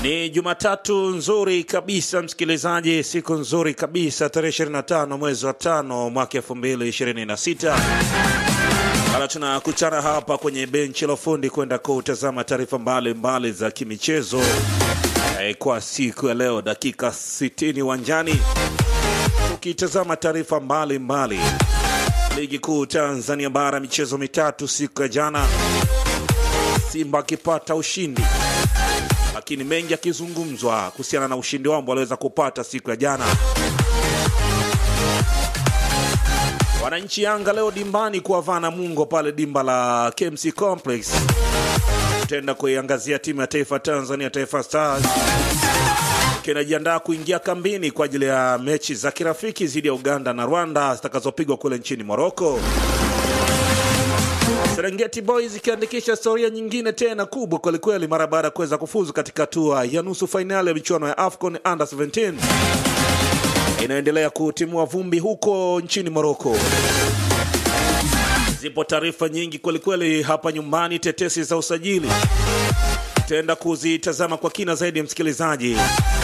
Ni Jumatatu nzuri kabisa msikilizaji, siku nzuri kabisa, tarehe 25 mwezi wa tano mwaka 2026. Bado tunakutana hapa kwenye benchi la ufundi kwenda kutazama taarifa mbalimbali za kimichezo eh, kwa siku ya leo, dakika 60 uwanjani, tukitazama taarifa mbalimbali. Ligi kuu Tanzania bara, michezo mitatu siku ya jana, Simba akipata ushindi lakini mengi yakizungumzwa kuhusiana na ushindi wao ambao waliweza kupata siku ya jana. Wananchi Yanga leo dimbani kuwavaa Namungo pale dimba la KMC Complex. Tutaenda kuiangazia timu ya taifa Tanzania, Taifa Stars kinajiandaa kuingia kambini kwa ajili ya mechi za kirafiki dhidi ya Uganda na Rwanda zitakazopigwa kule nchini Moroko. Serengeti Boys ikiandikisha historia nyingine tena kubwa kwelikweli mara baada ya kuweza kufuzu katika hatua ya nusu fainali ya michuano ya AFCON Under 17 inaendelea kutimua vumbi huko nchini Moroko. Zipo taarifa nyingi kwelikweli hapa nyumbani, tetesi za usajili tutaenda kuzitazama kwa kina zaidi, msikilizaji.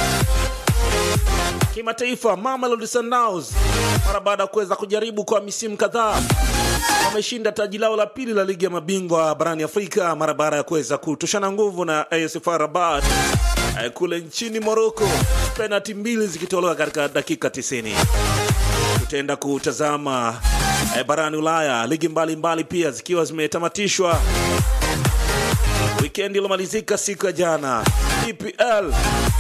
Kimataifa, Mamelodi Sundowns mara baada ya kuweza kujaribu kwa misimu kadhaa wameshinda taji lao la pili la ligi ya mabingwa barani Afrika mara baada ya kuweza kutoshana nguvu na AS FAR Rabat eh, kule nchini Morocco, penalti mbili zikitolewa katika dakika 90. Tutaenda kutazama eh, barani Ulaya ligi mbalimbali mbali pia zikiwa zimetamatishwa wikendi iliyomalizika siku ya jana, EPL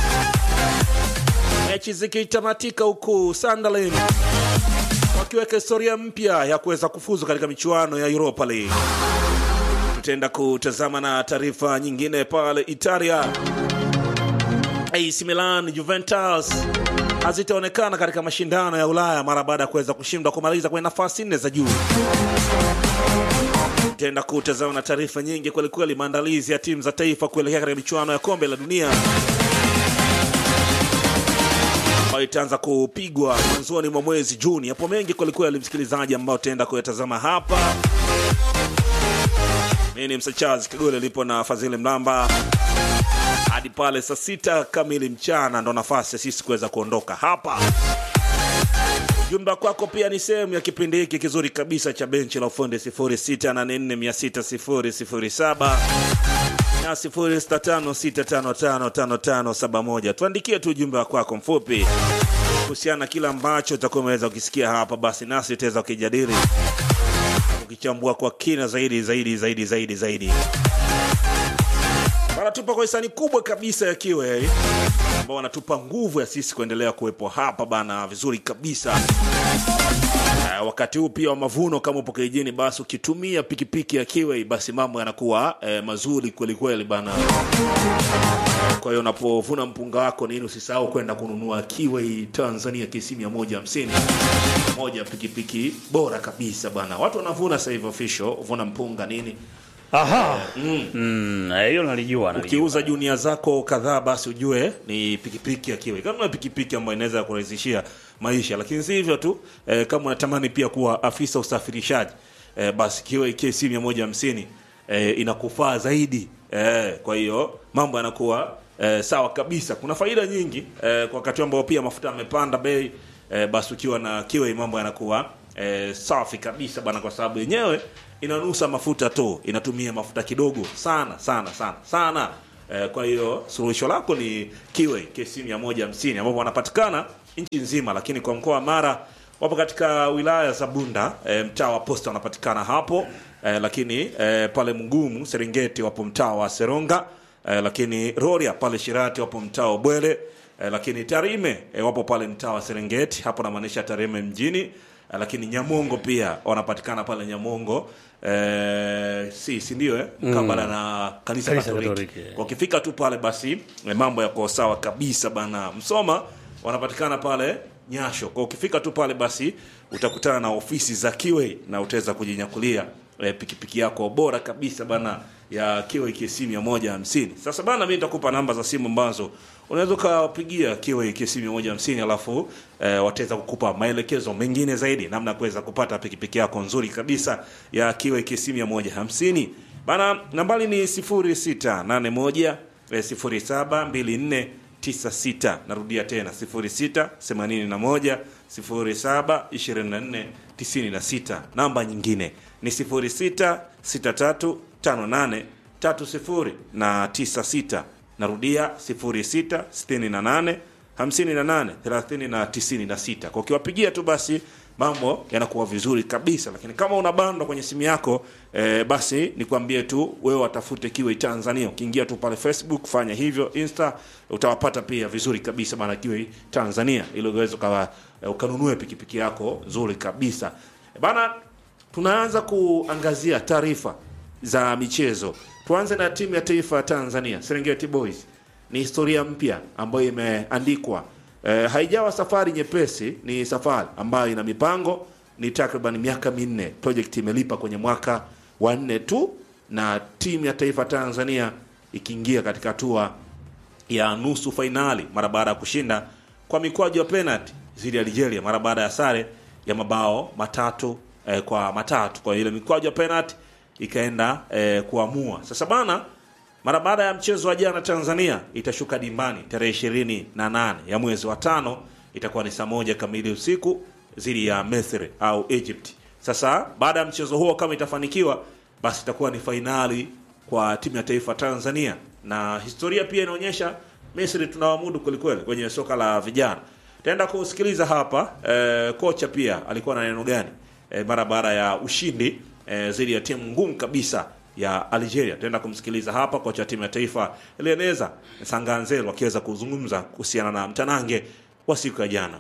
mechi zikitamatika huku Sunderland wakiweka historia mpya ya kuweza kufuzu katika michuano ya Europa League. Tutaenda kutazama na taarifa nyingine pale Italia. AC Milan, Juventus hazitaonekana katika mashindano ya Ulaya mara baada ya kuweza kushindwa kumaliza kwenye nafasi nne za juu. Tutaenda kutazama na taarifa nyingi kwelikweli, maandalizi ya timu za taifa kuelekea katika michuano ya kombe la dunia ambayo itaanza kupigwa mwanzoni mwa mwezi Juni. Hapo mengi kwelikweli, msikilizaji, ambao tutaenda kuyatazama hapa. Mimi ni Msachazi Kagole, lipo na Fadhili Mlamba hadi pale saa sita kamili mchana, ndo nafasi ya sisi kuweza kuondoka hapa. Jumba kwako pia ni sehemu ya kipindi hiki kizuri kabisa cha benchi la ufundi 0684600007 na 0656555571. Tuandikie tu ujumbe wa kwako mfupi kuhusiana na kile ambacho utakuwa umeweza ukisikia hapa, basi nasi tutaweza ukijadili ukichambua kwa kina zaidi zaidi zaidi zaidi zaidi. Wanatupa kwa hisani kubwa kabisa ya Kiwe ambao wanatupa nguvu ya sisi kuendelea kuwepo hapa bana, vizuri kabisa. Uh, wakati huu pia wa mavuno, kama upo kijijini, basi ukitumia pikipiki ya Kiwe basi mambo yanakuwa eh, mazuri kweli kweli bana. Kwa hiyo unapovuna mpunga wako nini, usisahau kwenda kununua Kiwe Tanzania KC 150 moja pikipiki bora kabisa bana. Watu wanavuna sasa hivi official, vuna mpunga nini Aha. Mm, eh, hiyo nalijua nalijua. ukiuza junia zako kadhaa basi ujue ni pikipiki ya Kiwe. Kama una pikipiki ambayo inaweza kurahisishia maisha, lakini si hivyo tu eh, kama unatamani pia kuwa afisa usafirishaji eh, basi Kiwe KC 150 eh, inakufaa zaidi eh, kwa hiyo mambo yanakuwa eh, sawa kabisa. Kuna faida nyingi eh, kwa wakati ambao pia mafuta yamepanda bei eh, basi ukiwa na Kiwe mambo yanakuwa eh, safi kabisa bana, kwa sababu yenyewe inanusa mafuta tu, inatumia mafuta kidogo sana sana sana sana. Eh, kwa hiyo suluhisho lako ni Kiwe KC 150 ambapo wanapatikana nchi nzima, lakini kwa mkoa wa Mara wapo katika wilaya za Bunda eh, mtaa wa Posta wanapatikana hapo eh, lakini eh, pale Mgumu Serengeti wapo mtaa wa Seronga eh, lakini Rorya pale Shirati wapo mtaa wa Bwele eh, lakini Tarime eh, wapo pale mtaa wa Serengeti, hapo namaanisha Tarime mjini eh, lakini Nyamongo pia wanapatikana pale Nyamongo eh, si si ndio eh? mkabala na kanisa Kanisa Katoliki. Katoliki. Kwa ukifika tu pale basi eh, mambo yako sawa kabisa bana. Msoma wanapatikana pale Nyasho. Kwa ukifika tu pale basi utakutana na ofisi za Kiwe na utaweza kujinyakulia eh, pikipiki yako bora kabisa bana ya Kiwe KC 150. Sasa bana, mimi nitakupa namba za simu ambazo unaweza ukapigia Kiwe KC 150 alafu eh, wataweza kukupa maelekezo mengine zaidi namna ya kuweza kupata pikipiki yako nzuri kabisa ya Kiwe KC 150. Bana, nambari ni 0681 eh, 072496 narudia tena 0681 072496 namba nyingine ni 066358 30 na 96 narudia 0668 58 30 na 96 kwa ukiwapigia tu basi mambo yanakuwa vizuri kabisa lakini kama una bando kwenye simu yako eh, basi nikwambie tu wewe watafute kiwe tanzania ukiingia tu pale facebook fanya hivyo insta utawapata pia vizuri kabisa bana kiwe tanzania ili uweze ukawa eh, ukanunue pikipiki yako nzuri kabisa Eh, bana tunaanza kuangazia taarifa za michezo tuanze na timu ya taifa ya tanzania serengeti boys ni historia mpya ambayo imeandikwa e, haijawa safari nyepesi ni safari ambayo ina mipango ni takriban miaka minne project imelipa kwenye mwaka wa nne tu na timu ya taifa tanzania ikiingia katika hatua ya nusu fainali mara baada ya kushinda kwa mikwaju ya penalty dhidi ya Algeria mara baada ya sare ya mabao matatu eh, kwa matatu. Kwa ile mikwaju ya penalty ikaenda eh, kuamua. Sasa bana, mara baada ya mchezo wa jana Tanzania itashuka dimbani tarehe ishirini na nane ya mwezi wa tano, itakuwa ni saa moja kamili usiku dhidi ya Misri au Egypt. Sasa baada ya mchezo huo kama itafanikiwa, basi itakuwa ni fainali kwa timu ya taifa Tanzania, na historia pia inaonyesha Misri tunawamudu kwelikweli kwenye soka la vijana. Taenda kusikiliza hapa eh, kocha pia alikuwa na neno gani eh, mara baada ya ushindi eh, dhidi ya timu ngumu kabisa ya Algeria. Taenda kumsikiliza hapa kocha wa timu ya taifa Eleneza Sanganzelo akiweza kuzungumza kuhusiana na mtanange wa siku ya jana.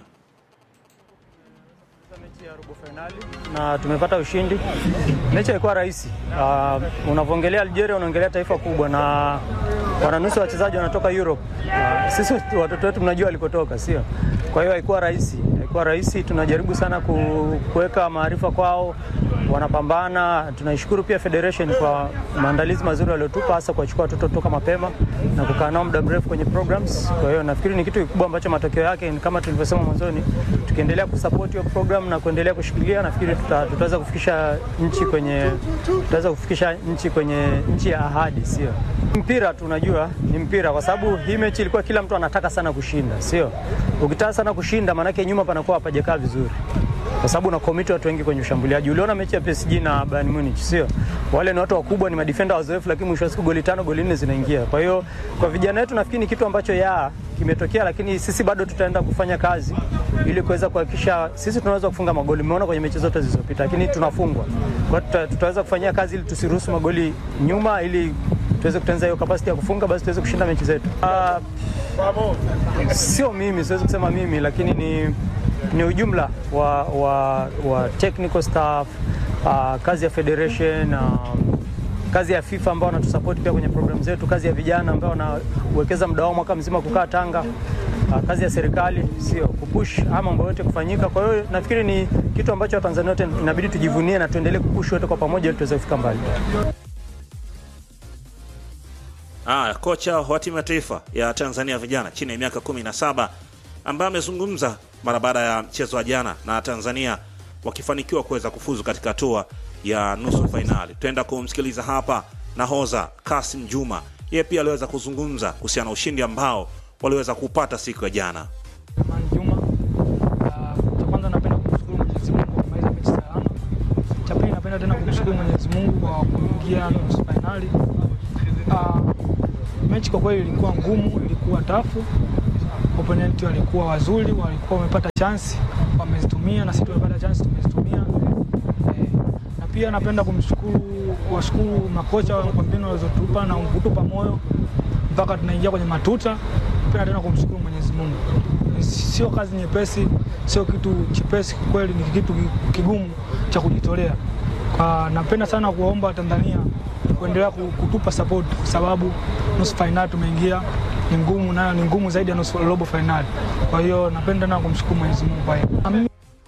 mechi ya robo fainali na tumepata ushindi. Mechi haikuwa rahisi. Uh, unavyoongelea Algeria unaongelea taifa kubwa na wananusu wachezaji wanatoka Europe. Uh, sisi watoto wetu mnajua walikotoka, sio? Kwa hiyo haikuwa rahisi, haikuwa rahisi. Tunajaribu sana ku- kuweka maarifa kwao, wanapambana. Tunaishukuru pia Federation kwa maandalizi mazuri waliotupa, hasa kuwachukua watoto toka mapema na kukaa nao muda mrefu kwenye programs. Kwa hiyo nafikiri ni kitu kikubwa ambacho matokeo yake ni kama tulivyosema mwanzoni, tukiendelea kusupport hiyo program na kuendelea kushikilia, nafikiri tuta, tutaweza kufikisha nchi kwenye tutaweza kufikisha nchi kwenye nchi ya ahadi, sio mpira. Tunajua ni mpira, kwa sababu hii mechi ilikuwa kila mtu anataka sana kushinda, sio? Ukitaka sana kushinda, maanake nyuma panakuwa hapajakaa vizuri kwa sababu una commit watu wengi kwenye ushambuliaji. Uliona mechi ya PSG na Bayern Munich, sio? Wale ni watu wakubwa, ni madefender wazoefu, lakini mwisho wa siku goli tano, goli nne zinaingia. Kwa hiyo kwa vijana wetu nafikiri ni kitu ambacho ya kimetokea, lakini sisi bado tutaenda kufanya kazi ili kuweza kuhakikisha sisi tunaweza kufunga magoli. Umeona kwenye mechi zote zilizopita, lakini tunafungwa. Kwa hiyo tuta, tutaweza kufanyia kazi ili tusiruhusu magoli nyuma, ili tuweze kutengeneza hiyo capacity ya kufunga, basi tuweze kushinda mechi zetu. Ah, sio mimi, siwezi kusema mimi, lakini ni ni ujumla wa, wa, wa technical staff uh, kazi ya federation uh, kazi ya FIFA ambao wanatusupport pia kwenye program zetu, kazi ya vijana ambao wanawekeza muda wao mwaka mzima kukaa Tanga, uh, kazi ya serikali sio kupush ama mambo yote kufanyika. Kwa hiyo nafikiri ni kitu ambacho Watanzania wote inabidi tujivunie na tuendelee kupush wote kwa pamoja ili tuweze kufika mbali. Ah, kocha wa timu ya taifa ya Tanzania vijana chini ya miaka 17 ambaye amezungumza mara baada ya mchezo wa jana na Tanzania wakifanikiwa kuweza kufuzu katika hatua ya nusu fainali. Tutaenda kumsikiliza hapa nahodha Kasim Juma, yeye pia aliweza kuzungumza kuhusiana na ushindi ambao waliweza kupata siku ya jana. Amani Juma. Ah, Cha kwanza napenda kumshukuru Mwenyezi Mungu kwa kumaliza mechi salama. Cha pili napenda tena kumshukuru Mwenyezi Mungu kwa kuingia nusu fainali. Ah, Mechi kwa kweli ilikuwa ngumu, ilikuwa tafu. Opponent walikuwa wazuri, walikuwa wamepata chansi, wamezitumia na sisi tumepata chansi, tumezitumia. Eh, na pia napenda kumshukuru kuwashukuru makocha kwa mbinu walizotupa na kutupa moyo mpaka tunaingia kwenye matuta. Napenda tena kumshukuru Mwenyezi Mungu. Ni Sio kazi nyepesi, sio kitu chepesi, kwa kweli ni kitu kigumu cha kujitolea. Kwa napenda sana kuwaomba Tanzania kuendelea ku- kutupa support kwa sababu nusu fainali tumeingia ni ngumu, nayo ni ngumu zaidi ya nusu robo fainali. Kwa hiyo napenda tena kumshukuru Mwenyezi Mungu kwa hiyo. Na mimi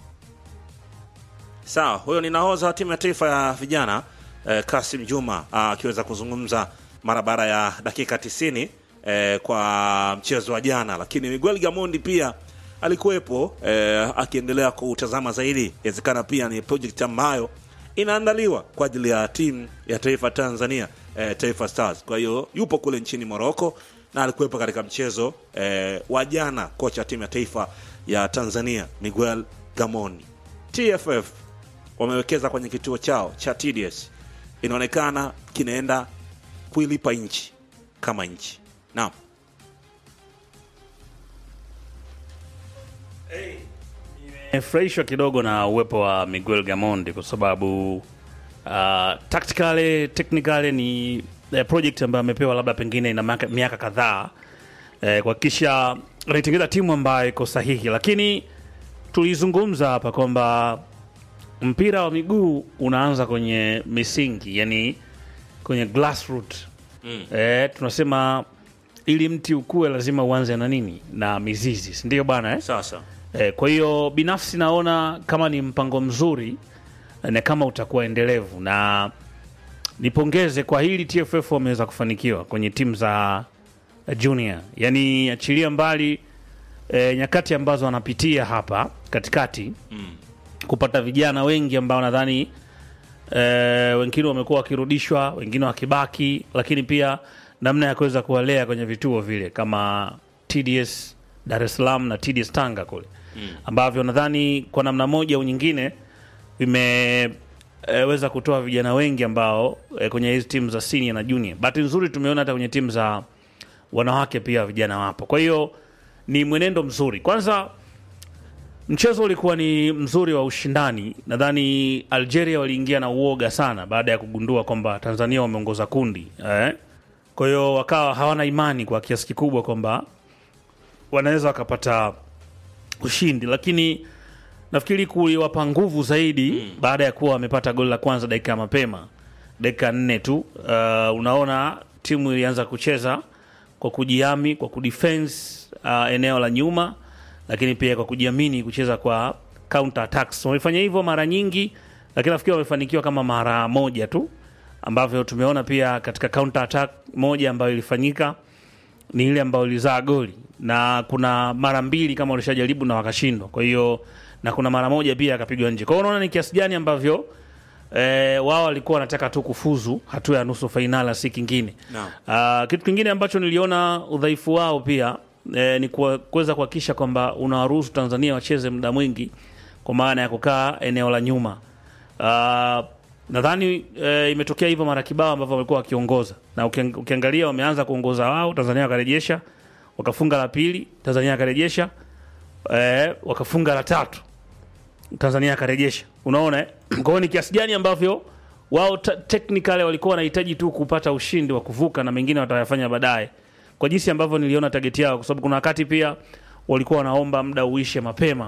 Sawa, huyo ni nahodha wa timu ya taifa ya vijana eh, Kasim Juma ah, akiweza kuzungumza mara baada ya dakika 90 eh, kwa mchezo wa jana, lakini Miguel Gamondi pia alikuwepo eh, akiendelea kutazama zaidi. Inawezekana pia ni project ambayo inaandaliwa kwa ajili ya timu ya taifa Tanzania eh, Taifa Stars. Kwa hiyo yupo kule nchini Morocco na alikuwepo katika mchezo eh, wa jana kocha wa timu ya taifa ya Tanzania Miguel Gamoni. TFF wamewekeza kwenye kituo chao cha TDS, inaonekana kinaenda kuilipa nchi kama nchi. Naam. Nimefurahishwa kidogo na uwepo wa Miguel Gamondi kwa sababu uh, tactically technically ni eh, project ambayo amepewa labda pengine ina miaka- miaka kadhaa eh, kuhakikisha anaitengeneza timu ambayo iko sahihi, lakini tulizungumza hapa kwamba mpira wa miguu unaanza kwenye misingi, yani kwenye grassroot mm. eh, tunasema ili mti ukue lazima uanze na nini na mizizi, si ndio bana eh? Sasa Eh, kwa hiyo binafsi naona kama ni mpango mzuri eh, na kama utakuwa endelevu, na nipongeze kwa hili TFF wameweza kufanikiwa kwenye timu za eh, junior, yaani achilia mbali eh, nyakati ambazo wanapitia hapa katikati kupata vijana wengi ambao nadhani eh, wengine wamekuwa wakirudishwa, wengine wakibaki, lakini pia namna ya kuweza kuwalea kwenye vituo vile kama TDS Dar es Salaam na TDS Tanga kule ambavyo nadhani kwa namna moja au nyingine vimeweza kutoa vijana wengi ambao eh, kwenye hizi timu za senior na junior. Bahati nzuri tumeona hata kwenye timu za wanawake pia vijana wapo, kwa hiyo ni mwenendo mzuri. Kwanza mchezo ulikuwa ni mzuri wa ushindani. Nadhani Algeria waliingia na uoga sana baada ya kugundua kwamba Tanzania wameongoza kundi eh? Kwa hiyo wakawa hawana imani kwa kiasi kikubwa kwamba wanaweza wakapata ushindi, lakini nafikiri kuliwapa nguvu zaidi baada ya kuwa wamepata goli la kwanza dakika ya mapema, dakika nne tu. Uh, unaona timu ilianza kucheza kwa kujihami, kwa kudefense uh, eneo la nyuma, lakini pia kwa kujiamini kucheza kwa counter attacks. Wamefanya hivyo mara nyingi, lakini nafikiri wamefanikiwa kama mara moja tu, ambavyo tumeona pia katika counter attack moja ambayo ilifanyika ni ile ambayo ilizaa goli na kuna mara mbili kama walishajaribu na wakashindwa. Kwa hiyo na kuna mara moja pia akapigwa nje. Kwa hiyo unaona ni kiasi gani ambavyo eh, wao walikuwa wanataka tu kufuzu hatua ya nusu fainali, si kingine. Naam. Ah, kitu kingine ambacho niliona udhaifu wao pia eh, ni kuwa- kuweza kuhakikisha kwamba unawaruhusu Tanzania wacheze muda mwingi kwa maana ya kukaa eneo la nyuma. Ah, nadhani eh, imetokea hivyo mara kibao ambavyo walikuwa wakiongoza na ukiang- ukiangalia wameanza kuongoza wao, Tanzania wakarejesha, wakafunga la pili, Tanzania wakarejesha, eh, wakafunga la tatu, Tanzania akarejesha. Unaona eh? Kwa hiyo ni kiasi gani ambavyo wao ta- technically walikuwa wanahitaji tu kupata ushindi wa kuvuka na mengine watayafanya baadaye, kwa jinsi ambavyo niliona target yao, kwa sababu kuna wakati pia walikuwa wanaomba muda uishe mapema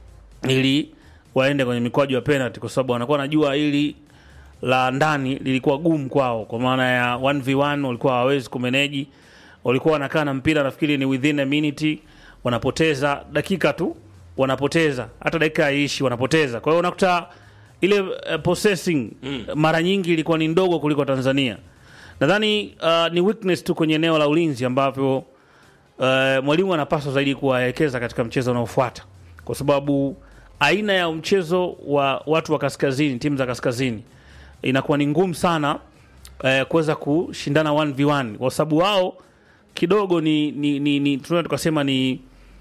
ili waende kwenye mikwaju ya penalty, kwa sababu wanakuwa wanajua ili la ndani lilikuwa gumu kwao, kwa maana ya 1v1 walikuwa hawawezi kumeneji. Walikuwa wanakaa na mpira, nafikiri ni within a minute, wanapoteza dakika tu, wanapoteza hata dakika haiishi, wanapoteza. Kwa hiyo unakuta ile uh, possessing mara nyingi ilikuwa ni ndogo kuliko Tanzania. Nadhani uh, ni weakness tu kwenye eneo la ulinzi ambavyo uh, mwalimu anapaswa zaidi kuwaelekeza katika mchezo unaofuata, kwa sababu aina ya mchezo wa watu wa kaskazini, timu za kaskazini inakuwa ni ngumu sana eh, kuweza kushindana 1v1 kwa sababu wao kidogo ni, ni, ni, ni tunaweza tukasema ni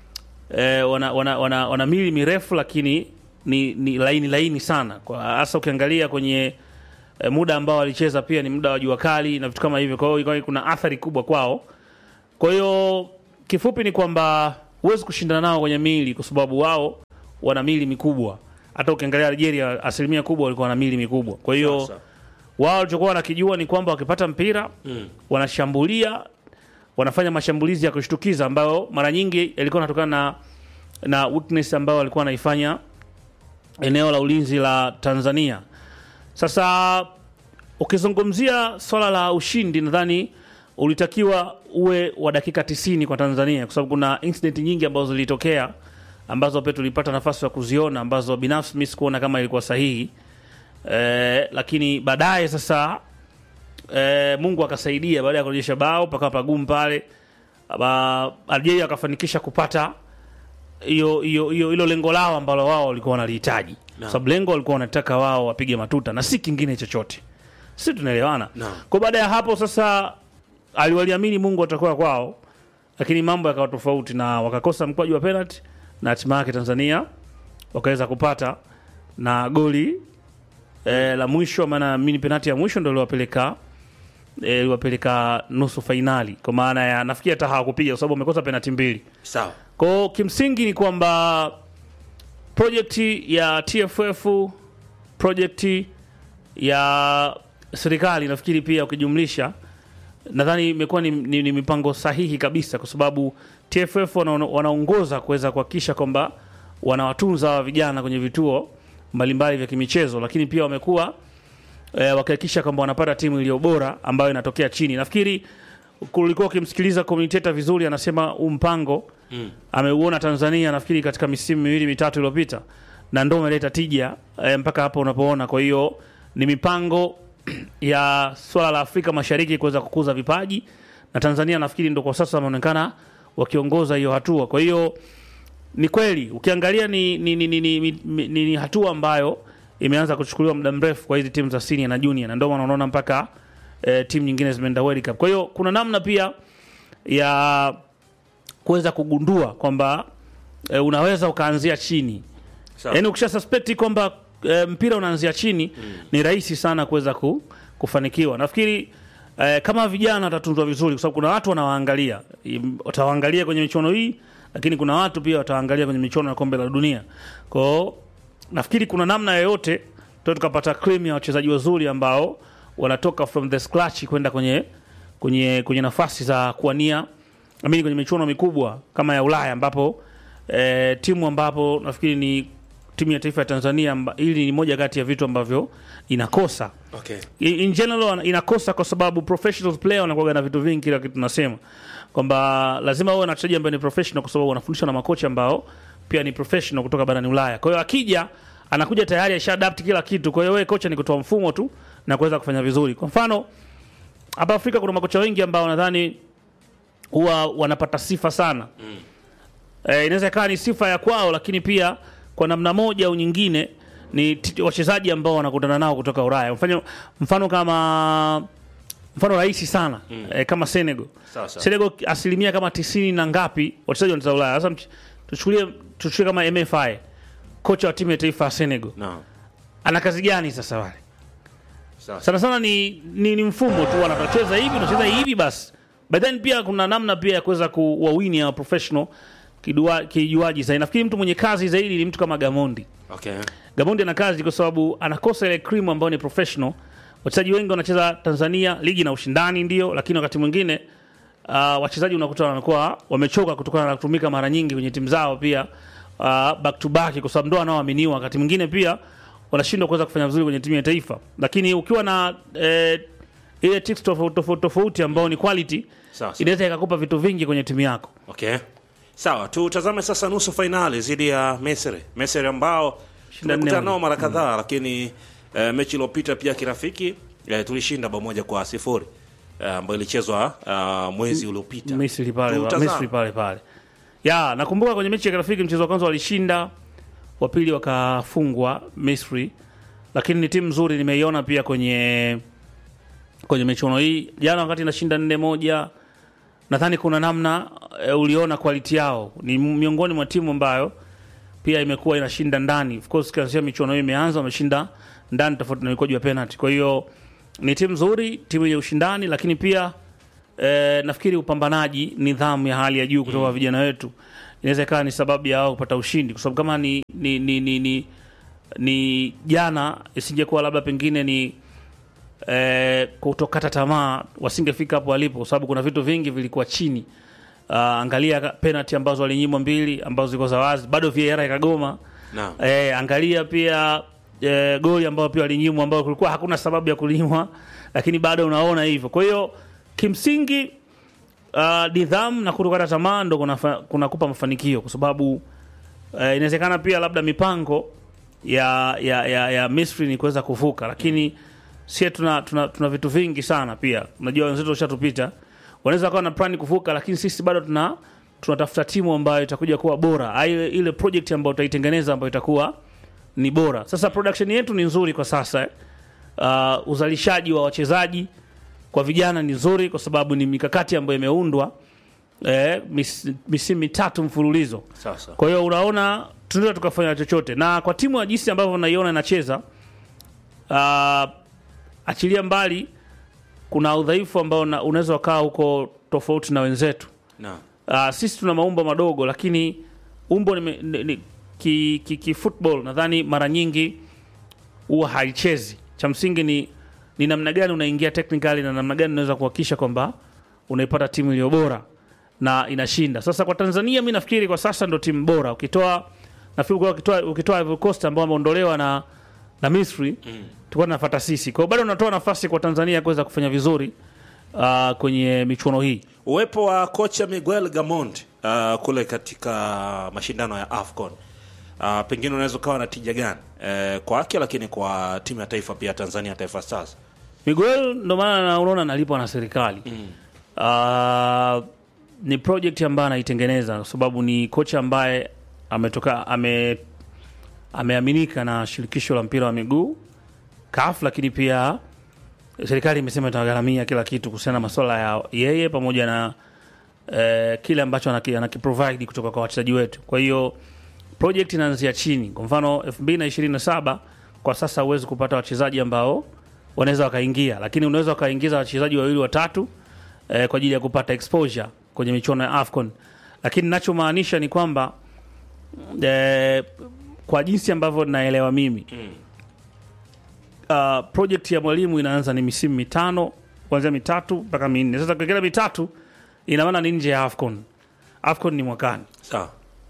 eh, wana, wana, wana, wana mili mirefu lakini ni, ni laini laini sana, kwa hasa ukiangalia kwenye eh, muda ambao walicheza pia ni muda wa jua kali na vitu kama hivyo, kwa hiyo ikawa kuna athari kubwa kwao. Kwa hiyo kifupi ni kwamba huwezi kushindana nao kwenye mili kwa sababu wao wana mili mikubwa. Hata ukiangalia Algeria, asilimia kubwa walikuwa na mili mikubwa. Kwa hiyo Sasa. wao walichokuwa wanakijua ni kwamba wakipata mpira wanashambulia, wanafanya mashambulizi ya kushtukiza ambayo mara nyingi yalikuwa yanatokana na na weakness ambayo walikuwa wanaifanya eneo la ulinzi la Tanzania. Sasa ukizungumzia swala la ushindi, nadhani ulitakiwa uwe wa dakika 90 kwa Tanzania, kwa sababu kuna incident nyingi ambazo zilitokea ambazo pia tulipata nafasi ya kuziona ambazo binafsi mimi sikuona kama ilikuwa sahihi eh, lakini baadaye sasa eh, Mungu akasaidia baada ya kurejesha bao pakawa pagumu pale, Aba- Algeria akafanikisha kupata hiyo hiyo hiyo hilo lengo lao ambalo wao walikuwa wanalihitaji, kwa sababu lengo walikuwa wanataka wao wapige matuta na si kingine chochote. Sisi tunaelewana. Naam. Kwa baada ya hapo sasa aliwaliamini Mungu atakuwa kwao, lakini mambo yakawa tofauti na wakakosa mkwaju wa penalty na hatima yake Tanzania wakaweza kupata na goli eh, la mwisho maana mini penalty ya mwisho ndio iliwapeleka eh, iliwapeleka nusu fainali kwa maana ya nafikiri hata hawakupiga kwa sababu wamekosa penalty mbili sawa kwao kimsingi ni kwamba projekti ya TFF projekti ya serikali nafikiri pia ukijumlisha nadhani imekuwa ni, ni, ni mipango sahihi kabisa kwa sababu TFF wana- wanaongoza kuweza kuhakikisha kwamba wanawatunza hawa vijana kwenye vituo mbalimbali vya kimichezo, lakini pia wamekuwa e, wakihakikisha kwamba wanapata timu iliyo bora ambayo inatokea chini. Nafikiri kulikuwa ukimsikiliza commentator vizuri, anasema huu mpango mm. ameuona Tanzania nafikiri katika misimu miwili mitatu iliyopita, na ndio umeleta tija e, mpaka hapo unapoona. Kwa hiyo ni mipango ya swala la Afrika Mashariki kuweza kukuza vipaji na Tanzania nafikiri ndo kwa sasa wameonekana wakiongoza hiyo hatua. Kwa hiyo ni kweli ukiangalia ni, ni, ni, ni, ni, ni, ni, ni hatua ambayo imeanza kuchukuliwa muda mrefu kwa hizi timu za senior na junior, na ndio maana unaona mpaka eh, timu nyingine zimeenda World Cup. Kwa hiyo kuna namna pia ya kuweza kugundua kwamba eh, unaweza ukaanzia chini sawa yaani ukisha suspect kwamba e, mpira unaanzia chini mm. ni rahisi sana kuweza ku, kufanikiwa nafikiri e, kama vijana watatunzwa vizuri kwa sababu kuna watu wanawaangalia Im- watawaangalia kwenye michuano hii lakini kuna watu pia watawaangalia kwenye michuano ya kombe la dunia kwao nafikiri kuna namna yoyote tu tukapata cream ya wachezaji wazuri ambao wanatoka from the scratch kwenda kwenye kwenye kwenye nafasi za kuwania amini kwenye michuano mikubwa kama ya Ulaya ambapo eh, timu ambapo nafikiri ni timu ya taifa ya Tanzania amba, hili ni moja kati ya vitu ambavyo inakosa okay in in general inakosa kwa sababu professional player wanakuwa na vitu vingi, kila kitu tunasema kwamba lazima uwe na wachezaji ambao ni professional, kwa sababu wanafundishwa na makocha ambao pia ni professional kutoka barani Ulaya. Kwa hiyo akija anakuja tayari asha adapt kila kitu. Kwa hiyo wewe kocha ni kutoa mfumo tu na kuweza kufanya vizuri. Kwa mfano hapa Afrika kuna makocha wengi ambao nadhani huwa wanapata sifa sana mm. Eh, inaweza ikawa ni sifa ya kwao, lakini pia kwa namna moja au nyingine ni t- wachezaji ambao wanakutana nao kutoka Ulaya. Mfano, mfano kama mfano rahisi sana mm. eh, kama Senegal. Sawa, sawa. Senegal asilimia kama tisini na ngapi wachezaji wanatoka Ulaya. Sasa mch- tuchukulie tuchukulie kama MFI, kocha wa timu ya taifa ya Senegal no ana kazi gani sasa wale? sawa sana sana ni, ni, ni mfumo tu wanatocheza hivi unacheza hivi basi but then pia kuna namna pia ya kuweza kuwawini ya professional kidua- kijuaji zaidi nafikiri mtu mwenye kazi zaidi ni mtu kama gamondi okay gamondi ana kazi kwa sababu anakosa ile cream ambayo ni professional wachezaji wengi wanacheza tanzania ligi na ushindani ndio lakini wakati mwingine uh, wachezaji unakuta wamekuwa wamechoka kutokana na kutumika mara nyingi kwenye timu zao pia uh, back to back kwa sababu ndo wanaoaminiwa wakati mwingine pia wanashindwa kuweza kufanya vizuri kwenye timu ya taifa lakini ukiwa na eh, ile tics tofauti tofauti tofauti ambao ni quality Sawa, sawa. inaweza ikakupa vitu vingi kwenye timu yako okay sawa tutazame sasa nusu fainali dhidi ya Misri Misri ambao tumekutana nne nao mara kadhaa lakini eh, mechi iliyopita pia kirafiki eh, tulishinda bao moja kwa sifuri eh, ambayo ilichezwa uh, mwezi uliopita Misri pale Tutazame. Misri pale pale. Ya, nakumbuka kwenye mechi ya kirafiki mchezo wa kwanza walishinda, wa pili wakafungwa Misri. Lakini ni timu nzuri nimeiona pia kwenye kwenye michuano hii. Jana wakati inashinda nne moja nadhani kuna namna e, uliona quality yao. Ni miongoni mwa timu ambayo pia imekuwa inashinda ndani. Of course kianzia michuano hii imeanza wameshinda ndani tofauti na mikwaju ya penalty. Kwa hiyo ni timu nzuri, timu yenye ushindani lakini pia eh, nafikiri upambanaji, nidhamu ya hali ya juu kutoka kwa vijana wetu inaweza ikawa ni sababu ya wao kupata ushindi, kwa sababu kama ni ni ni ni, ni, ni jana isingekuwa labda pengine ni eh, kutokata tamaa, wasingefika hapo walipo, kwa sababu kuna vitu vingi vilikuwa chini. Uh, angalia ka- penalty ambazo walinyimwa mbili ambazo zilikuwa za wazi, bado VAR ikagoma. Naam. Eh, angalia pia eh, goli ambayo pia walinyimwa ambayo kulikuwa hakuna sababu ya kulinyimwa, lakini bado unaona hivyo. Kwa hiyo kimsingi uh, nidhamu na kutokata tamaa ndo kunafa- kunakupa mafanikio, kwa sababu uh, inawezekana pia labda mipango ya ya, ya, ya Misri ni kuweza kuvuka, lakini sie tuna, tuna, tuna vitu vingi sana pia. Unajua wenzetu washatupita, wanaweza kawa na plani kuvuka, lakini sisi bado tuna tunatafuta timu ambayo itakuja kuwa bora, Ai- ile project ambayo tutaitengeneza ambayo itakuwa ni bora. Sasa production yetu ni nzuri kwa sasa eh. Uh, uzalishaji wa wachezaji kwa vijana ni nzuri kwa sababu ni mikakati ambayo imeundwa eh, mis, misimu mitatu mfululizo Sasa. kwa hiyo unaona tunaweza tukafanya chochote na kwa timu ya jinsi ambavyo naiona inacheza uh, achilia mbali kuna udhaifu ambao una- unaweza ukawa huko tofauti na wenzetu Naam. uh, sisi tuna maumbo madogo lakini umbo ni, ni, ni, ki, ki, ki football nadhani mara nyingi huwa haichezi cha msingi ni, ni namna gani unaingia technically na namna gani unaweza kuhakikisha kwamba unaipata timu iliyo bora na inashinda sasa kwa tanzania mi nafikiri kwa sasa ndo timu bora ukitoa nafikiri kwa ukitoa ukitoa Ivory Coast ambao wameondolewa na na misri mm. tulikuwa tunafuata sisi kwa hiyo bado unatoa nafasi kwa tanzania kuweza kufanya vizuri uh, kwenye michuano hii Uwepo wa kocha Miguel Gamond uh, kule katika mashindano ya AFCON uh, pengine unaweza ukawa na tija gani uh, kwake, lakini kwa timu ya taifa pia Tanzania Taifa Stars. Miguel ndo maana na- unaona analipwa na serikali mm. uh, ni project ambayo anaitengeneza kwa sababu ni kocha ambaye ametoka ame ameaminika na shirikisho la mpira wa miguu CAF, lakini pia serikali imesema itagharamia kila kitu kuhusiana na masuala ya yeye pamoja na eh, kile ambacho anaki- anakiprovide kutoka kwa wachezaji wetu. Kwa hiyo project inaanzia chini. Kwa mfano 2027 kwa sasa huwezi kupata wachezaji ambao wanaweza wakaingia, lakini unaweza wakaingiza wachezaji wawili watatu eh, kwa ajili ya kupata exposure kwenye michuano ya AFCON. Lakini ninachomaanisha ni kwamba eh, kwa jinsi ambavyo naelewa mimi uh, project ya mwalimu inaanza ni misimu mitano kuanzia mitatu mpaka minne. Sasa kila mitatu ina maana ni nje ya AFCON. AFCON ni mwakani. Sawa.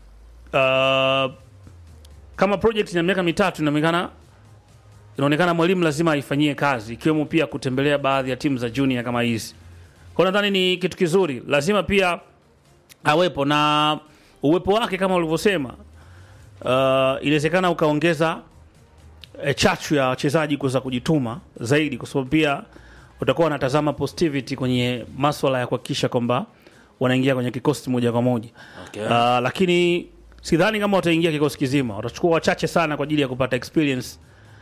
Uh, kama project ina miaka mitatu inaonekana inaonekana mwalimu lazima aifanyie kazi ikiwemo pia kutembelea baadhi ya timu za junior kama hizi. Kwa hiyo nadhani ni kitu kizuri, lazima pia awepo na uwepo wake kama ulivyosema. Uh, inawezekana ukaongeza e, chachu ya wachezaji kuweza kujituma zaidi, kwa sababu pia utakuwa wanatazama positivity kwenye maswala ya kuhakikisha kwamba wanaingia kwenye kikosi moja kwa moja Okay. uh, lakini sidhani kama wataingia kikosi kizima, watachukua wachache sana kwa ajili ya kupata experience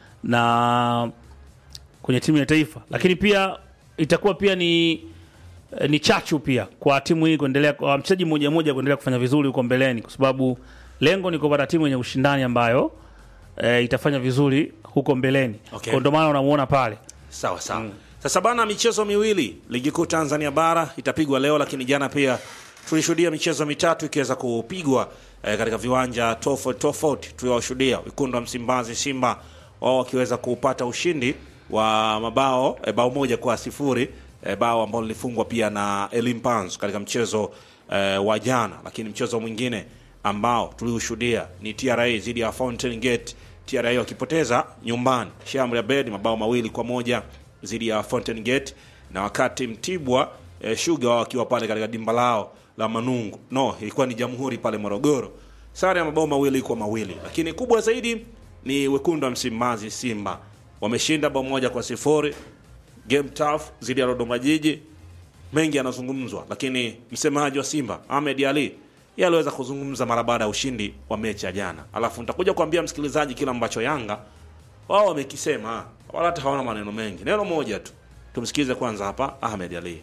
na kwenye timu ya taifa, lakini pia itakuwa pia ni eh, ni chachu pia kwa timu hii kuendelea, kwa mchezaji mmoja mmoja kuendelea kufanya vizuri huko mbeleni, kwa sababu lengo ni kupata timu yenye ushindani ambayo e, itafanya vizuri huko mbeleni. Okay. Kwa ndio maana unamuona pale Sawa sawa. Sasa bana, michezo miwili ligi kuu Tanzania bara itapigwa leo, lakini jana pia tulishuhudia michezo mitatu ikiweza kupigwa eh, katika viwanja tofauti tofauti. Tuliwashuhudia wekundu wa Msimbazi Simba wao wakiweza kupata ushindi wa mabao eh, bao moja kwa sifuri eh, bao ambalo lilifungwa pia na Elimpans katika mchezo eh, wa jana, lakini mchezo mwingine ambao tuliushuhudia ni TRA dhidi ya Fountain Gate, TRA wakipoteza nyumbani Shamri Abed mabao mawili kwa moja dhidi ya Fountain Gate, na wakati Mtibwa eh, Sugar wao wakiwa pale katika dimba lao la Manungu, no, ilikuwa ni Jamhuri pale Morogoro, sare ya mabao mawili kwa mawili, lakini kubwa zaidi ni wekundu wa Msimbazi Simba wameshinda bao moja kwa sifuri game tough dhidi ya Dodoma Jiji. Mengi yanazungumzwa, lakini msemaji wa Simba Ahmed Ali yeye aliweza kuzungumza mara baada ya ushindi wa mechi ya jana, alafu nitakuja kuambia msikilizaji kile ambacho Yanga wao wamekisema, wala hata hawana maneno mengi, neno moja tu. Tumsikize kwanza hapa Ahmed Ali.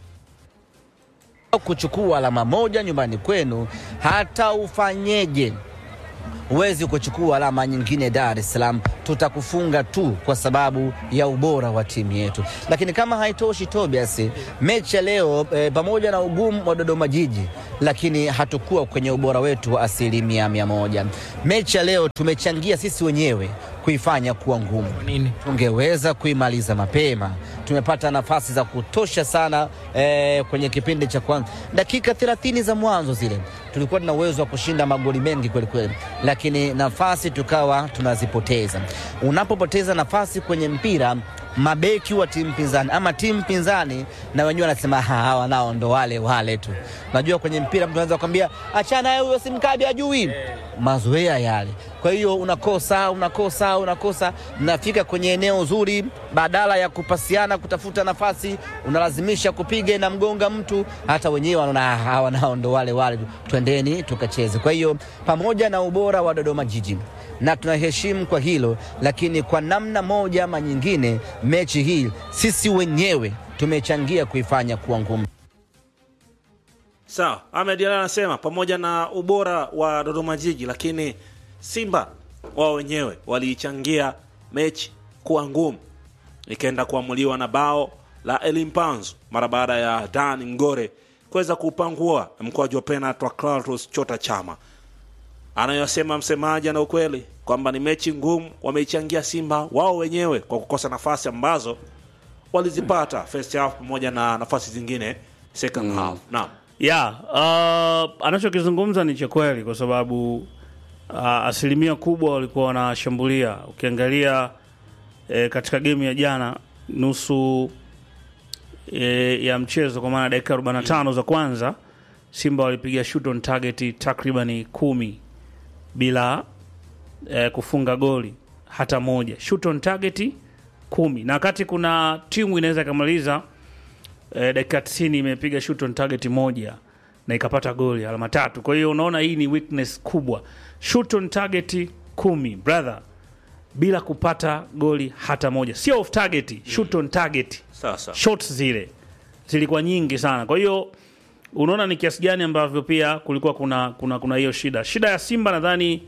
kuchukua alama moja nyumbani kwenu, hata ufanyeje huwezi kuchukua alama nyingine Dar es Salaam, tutakufunga tu kwa sababu ya ubora wa timu yetu. Lakini kama haitoshi, Tobias, mechi ya leo e, pamoja na ugumu wa Dodoma Jiji, lakini hatukuwa kwenye ubora wetu wa asilimia mia moja. Mechi ya leo tumechangia sisi wenyewe kuifanya kuwa ngumu. Nini? Tungeweza kuimaliza mapema. Tumepata nafasi za kutosha sana eh, kwenye kipindi cha kwanza, dakika 30 za mwanzo zile tulikuwa tuna uwezo wa kushinda magoli mengi kweli kweli, lakini nafasi tukawa tunazipoteza. Unapopoteza nafasi kwenye mpira, mabeki wa timu pinzani ama timu pinzani na wenyewe wanasema "Ha, hawa nao ndo wale wale tu. Unajua kwenye mpira mtu anaweza kukwambia achana naye huyo, simkabi ajui mazoea yale. Kwa hiyo unakosa unakosa unakosa, mnafika kwenye eneo zuri, badala ya kupasiana kutafuta nafasi, unalazimisha kupiga na mgonga mtu, hata wenyewe wanaona "Ah, hawa nao ndo wale wale tu, twendeni tukacheze. Kwa hiyo pamoja na ubora wa Dodoma Jiji na tunaheshimu kwa hilo, lakini kwa namna moja ama nyingine, mechi hii sisi wenyewe tumechangia kuifanya kuwa ngumu. Sawa, Ahmed Ally anasema pamoja na ubora wa Dodoma Jiji, lakini Simba wao wenyewe waliichangia mechi kuwa ngumu, ikaenda kuamuliwa na bao la Elimpanzu mara baada ya Dan Ngore kuweza kupangua mkwaju wa penalti wa Clatous Chota Chama. Anayosema msemaji ana ukweli kwamba ni mechi ngumu, wameichangia Simba wao wenyewe kwa kukosa nafasi ambazo walizipata first half pamoja na nafasi zingine second half. Naam. ya uh, anachokizungumza ni cha kweli kwa sababu uh, asilimia kubwa walikuwa wanashambulia. Ukiangalia eh, katika gemu ya jana nusu eh, ya mchezo, kwa maana dakika 45 za kwanza, Simba walipiga shoot on target takribani kumi bila eh, kufunga goli hata moja, shoot on target kumi, na wakati kuna timu inaweza ikamaliza eh, dakika 90 imepiga shoot on target moja na ikapata goli alama tatu. Kwa hiyo unaona hii ni weakness kubwa, shoot on target kumi brother, bila kupata goli hata moja, sio off target, shoot on target Sasa shots zile zilikuwa nyingi sana. Kwa hiyo unaona ni kiasi gani ambavyo pia kulikuwa kuna kuna kuna hiyo shida. Shida ya Simba nadhani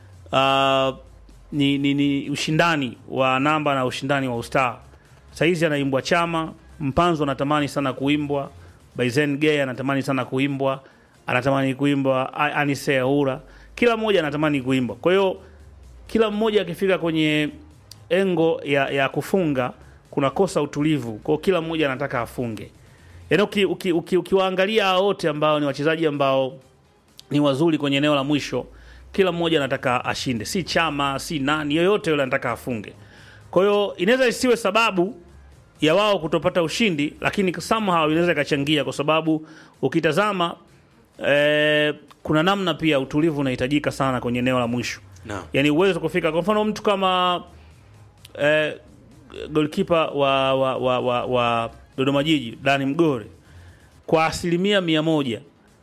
uh, ni, ni, ni ushindani wa namba na ushindani wa ustaa. Saizi anaimbwa Chama, Mpanzo anatamani sana kuimbwa, Baizen Gay anatamani sana kuimbwa, anatamani kuimbwa A- Anise Aura, kila mmoja anatamani kuimbwa. Kwa hiyo kila mmoja akifika kwenye engo ya, ya kufunga kunakosa utulivu kwao, kila mmoja anataka afunge. Yaani uki, uki, uki, ukiwaangalia hao wote ambao ni wachezaji ambao ni wazuri kwenye eneo la mwisho, kila mmoja anataka ashinde, si Chama si nani yoyote yule anataka afunge. Kwa hiyo inaweza isiwe sababu ya wao kutopata ushindi, lakini somehow inaweza ikachangia, kwa sababu ukitazama eh, kuna namna pia utulivu unahitajika sana kwenye eneo la mwisho Naam. yani uwezo kufika kwa mfano mtu kama eh, golkipa wa, wa, wa, wa, wa Dodoma Jiji Dani Mgore kwa asilimia mia moja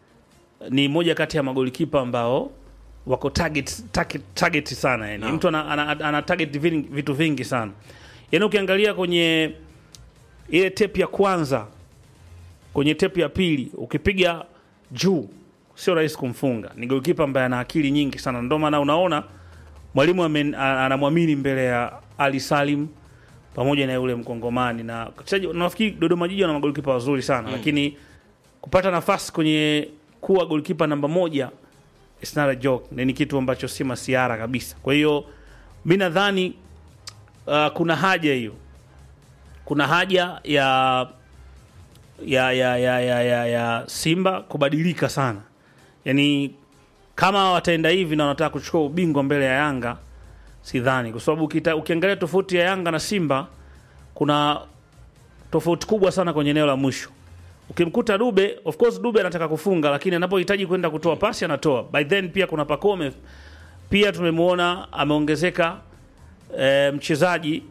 ni moja kati ya magolikipa ambao wako target, target, target sana yani. Naam. Mtu ana, ana, ana target vin- vitu vingi sana yani, ukiangalia kwenye ile tepu ya kwanza, kwenye tepu ya pili, ukipiga juu sio rahisi kumfunga. Ni golkipa ambaye ana akili nyingi sana, ndio maana unaona mwalimu amen- a- anamwamini mbele ya Ali Salim pamoja na yule mkongomani na wachezaji. Nafikiri Dodoma Jiji wana magolikipa wazuri sana lakini kupata nafasi kwenye kuwa golkipa namba moja it's not a joke, na ni kitu ambacho si masiara kabisa. Kwa hiyo mi nadhani uh, kuna haja hiyo, kuna haja ya ya ya ya ya, ya, ya Simba kubadilika sana, yaani kama wataenda hivi na wanataka kuchukua ubingwa mbele ya Yanga sidhani, kwa sababu ukita- ukiangalia tofauti ya Yanga na Simba kuna tofauti kubwa sana kwenye eneo la mwisho. Ukimkuta Dube, of course Dube anataka kufunga, lakini anapohitaji kwenda kutoa pasi anatoa. By then pia kuna Pacome pia tumemwona ameongezeka e, mchezaji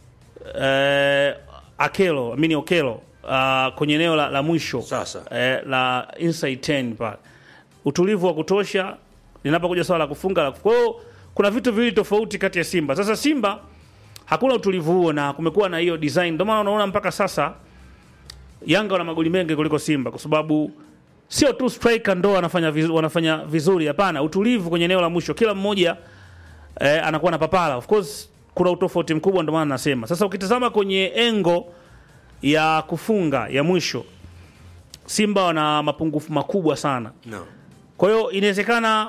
e, Akelo, amini Okelo uh, kwenye eneo la, la mwisho Sasa. eh, la inside 10 pale, utulivu wa kutosha linapokuja swala la kufunga. la- Kwa hiyo kuna vitu viwili tofauti kati ya Simba. Sasa Simba hakuna utulivu huo na kumekuwa na hiyo design, ndio maana unaona mpaka sasa Yanga wana magoli mengi kuliko Simba kwa sababu sio tu striker ndo wanafanya vizuri, wanafanya vizuri. Hapana, utulivu kwenye eneo la mwisho, kila mmoja eh, anakuwa na papala. Of course kuna utofauti mkubwa, ndio maana nasema. Sasa ukitazama kwenye engo ya kufunga ya mwisho, Simba wana mapungufu makubwa sana. No. Kwa hiyo inawezekana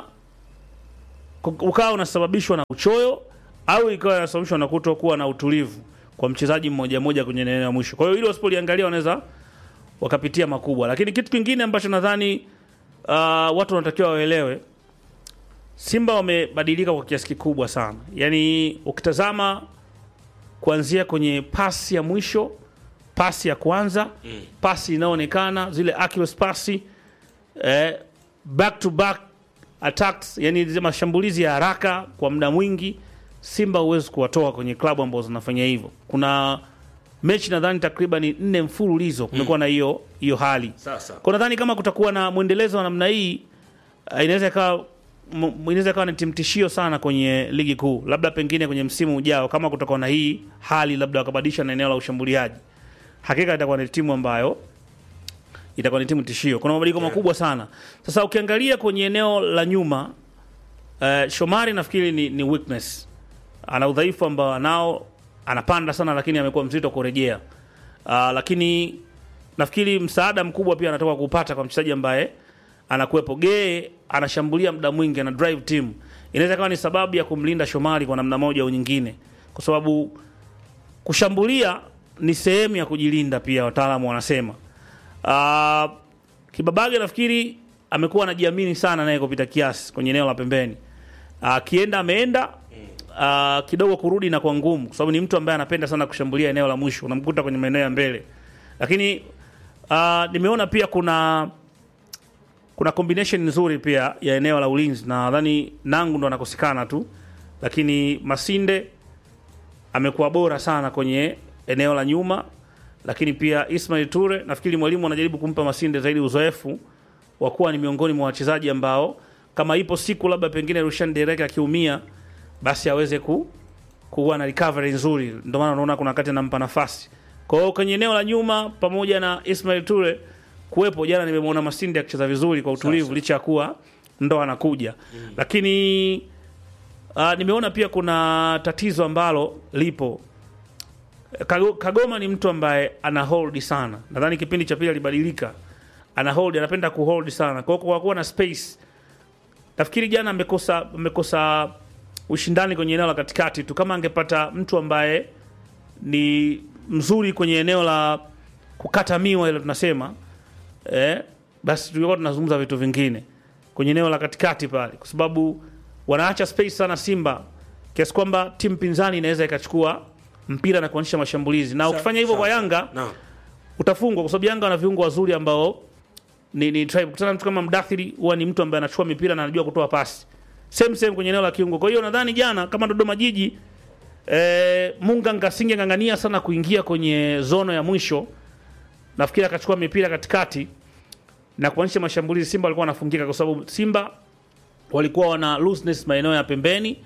ku- ukawa unasababishwa na uchoyo au ikawa inasababishwa na kutokuwa na utulivu kwa mchezaji mmoja mmoja kwenye eneo la mwisho. Kwa hiyo hilo wasipoliangalia wanaweza wakapitia makubwa, lakini kitu kingine ambacho nadhani uh, watu wanatakiwa waelewe, Simba wamebadilika kwa kiasi kikubwa sana. Yaani ukitazama kuanzia kwenye pasi ya mwisho, pasi ya kwanza, pasi inayoonekana zile accurate pasi eh, back to back attacks, yani zile mashambulizi ya haraka kwa muda mwingi, Simba huwezi kuwatoa kwenye klabu ambazo zinafanya hivyo. Kuna mechi nadhani takriban nne mfululizo kumekuwa na hiyo hiyo hali Sasa. kwa nadhani kama kutakuwa na mwendelezo wa namna hii uh, inaweza ikawa m- inaweza ikawa ni timu tishio sana kwenye ligi kuu, labda pengine kwenye msimu ujao, kama kutakuwa na hii hali, labda wakabadilisha na eneo la ushambuliaji, hakika itakuwa ni timu ambayo itakuwa ni timu tishio. Kuna mabadiliko makubwa sana. Sasa ukiangalia kwenye eneo la nyuma uh, Shomari nafikiri ni, ni weakness, ana udhaifu ambao anao, anapanda sana, lakini amekuwa mzito kurejea. Uh, lakini nafikiri msaada mkubwa pia anatoka kupata kwa mchezaji ambaye anakuwepo. Gee anashambulia muda mwingi, ana drive team, inaweza kawa ni sababu ya kumlinda Shomari kwa namna moja au nyingine, kwa sababu kushambulia ni sehemu ya kujilinda pia, wataalamu wanasema. Uh, Kibabage nafikiri amekuwa anajiamini sana naye kupita kiasi kwenye eneo la pembeni. Akienda ameenda uh, kidogo kurudi na kwa ngumu, kwa sababu ni mtu ambaye anapenda sana kushambulia eneo la mwisho, unamkuta kwenye maeneo ya mbele. Lakini uh, nimeona pia kuna kuna combination nzuri pia ya eneo la ulinzi, na nadhani Nangu ndo anakosekana tu, lakini Masinde amekuwa bora sana kwenye eneo la nyuma, lakini pia Ismail Ture, nafikiri mwalimu anajaribu kumpa Masinde zaidi uzoefu wa kuwa ni miongoni mwa wachezaji ambao kama ipo siku labda pengine Rushan Derek akiumia, basi aweze ku kuwa na recovery nzuri. Ndio maana unaona kuna wakati anampa nafasi. Kwa hiyo kwenye eneo la nyuma pamoja na Ismail Ture kuwepo, jana nimemwona Masinde akicheza vizuri kwa utulivu, licha ya kuwa ndo anakuja lakini uh, nimeona pia kuna tatizo ambalo lipo Kago- Kagoma ni mtu ambaye ana hold sana. Nadhani kipindi cha pili alibadilika, ana hold, anapenda kuhold sana. Kwa hiyo kwa kuwa na space, nafikiri jana amekosa amekosa ushindani kwenye eneo la katikati tu. Kama angepata mtu ambaye ni mzuri kwenye eneo la kukata miwa ile tunasema eh, basi tulikuwa tunazungumza vitu vingine kwenye eneo la katikati pale, kwa sababu wanaacha space sana Simba kiasi kwamba timu pinzani inaweza ikachukua mpira na kuanzisha mashambulizi, na ukifanya hivyo kwa Yanga Naam. utafungwa, kwa sababu Yanga wana viungo wazuri ambao ni, ni tribe. Kutana mtu kama Mdathiri huwa ni mtu ambaye anachukua mipira na anajua kutoa pasi same same kwenye eneo la kiungo. Kwa hiyo nadhani jana kama Dodoma Jiji eh, Munga ngasinge ngangania sana kuingia kwenye zono ya mwisho, nafikiri akachukua mipira katikati na kuanzisha mashambulizi. Simba walikuwa wanafungika kwa sababu Simba walikuwa wana looseness maeneo ya pembeni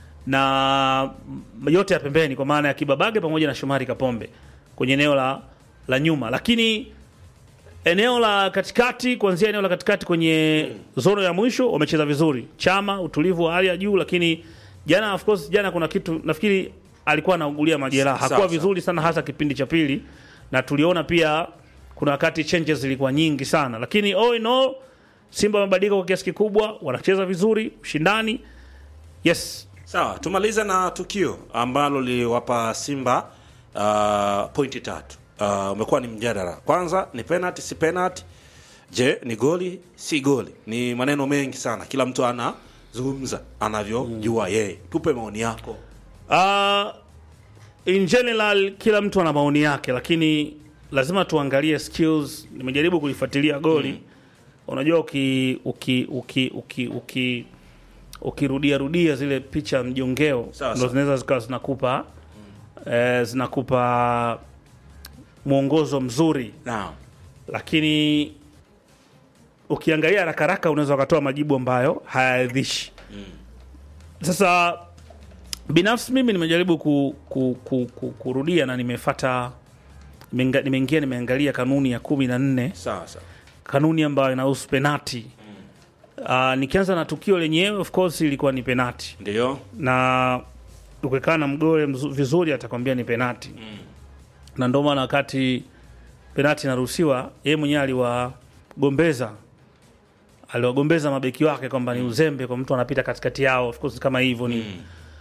na m- yote ya pembeni, kwa maana ya Kibabage pamoja na Shomari Kapombe kwenye eneo la, la nyuma, lakini eneo la katikati, kuanzia eneo la katikati kwenye zono ya mwisho wamecheza vizuri. Chama utulivu wa hali ya juu, lakini jana, of course, jana kuna kitu nafikiri alikuwa anaugulia majeraha, Sawa, hakuwa sawa. vizuri sana, hasa kipindi cha pili, na tuliona pia kuna wakati changes zilikuwa nyingi sana, lakini all in all Simba wamebadilika kwa kiasi kikubwa, wanacheza vizuri, ushindani yes. Sawa, tumalize na tukio ambalo liliwapa Simba uh, pointi tatu. Uh, umekuwa ni mjadala. Kwanza ni penalty, si penalty. Je, ni goli, si goli? Ni maneno mengi sana, kila mtu anazungumza anavyojua yeye. Tupe maoni yako. Uh, in general kila mtu ana maoni yake, lakini lazima tuangalie skills. Nimejaribu kulifuatilia goli unajua, uki uki uki uki uki ukirudia rudia zile picha mjongeo Sawa, ndo sawa. zinaweza zikawa zinakupa eh, zinakupa mwongozo mzuri Naam. lakini ukiangalia haraka haraka unaweza ukatoa majibu ambayo hayaridhishi. Sasa binafsi mimi nimejaribu ku, ku, ku, ku, kurudia na nimefata nimenga- nimeingia nimeangalia kanuni ya kumi na nne Sawa sawa. kanuni ambayo inahusu penati. Uh, nikianza na tukio lenyewe, of course ilikuwa ni penati Ndio. na ukikaa na mgole mzu- vizuri atakwambia ni penati na ndio maana wakati penati inaruhusiwa yeye mwenyewe aliwagombeza aliwagombeza mabeki wake kwamba ni uzembe kwa mtu anapita katikati yao of course kama hivyo ni